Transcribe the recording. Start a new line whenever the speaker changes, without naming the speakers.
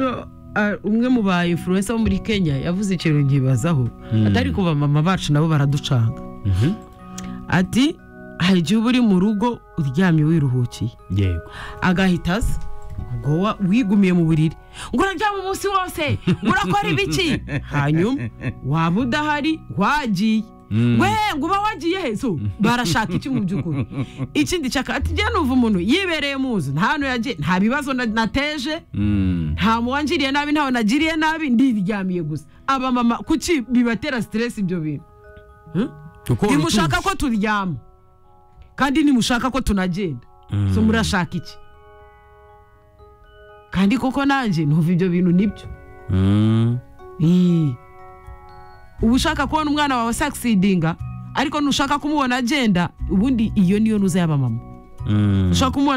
ah, umwe mu ba influencer bo muri kenya yavuze ikintu nkibazaho atari ku bamama bacu nabo baraducanga
Mhm.
ati hari igihe uba uri mu rugo uryamye wiruhukiye
yego
agahita aza ngo wa- wigumiye mu buriri ngo uraryama umunsi wose ngo urakora ibiki hanyuma waba udahari wagiye
Mm.
we ngo uba wagiye hezo barashaka iki mu by'ukuri ikindi cyaka ati njye numva umuntu yibereye mu nzu nta hantu yagiye nta bibazo na- nateje
Mm.
nta muwangiriye nabi ntawe nagiriye nabi ndiryamiye gusa abamama kuki bibatera siteresi ibyo bintu
kuko
ntimushaka
urutuzi-
ko turyama kandi ntimushaka ko tunagenda so murashaka iki kandi koko nanjye ntuva ibyo bintu nibyo
Mm.
Ii. uba ushaka kubona umwana wawe saksidinga ariko ntushaka kumubona agenda ubundi iyo niyo nuza y'abamama
Mm.
ushaka kumubona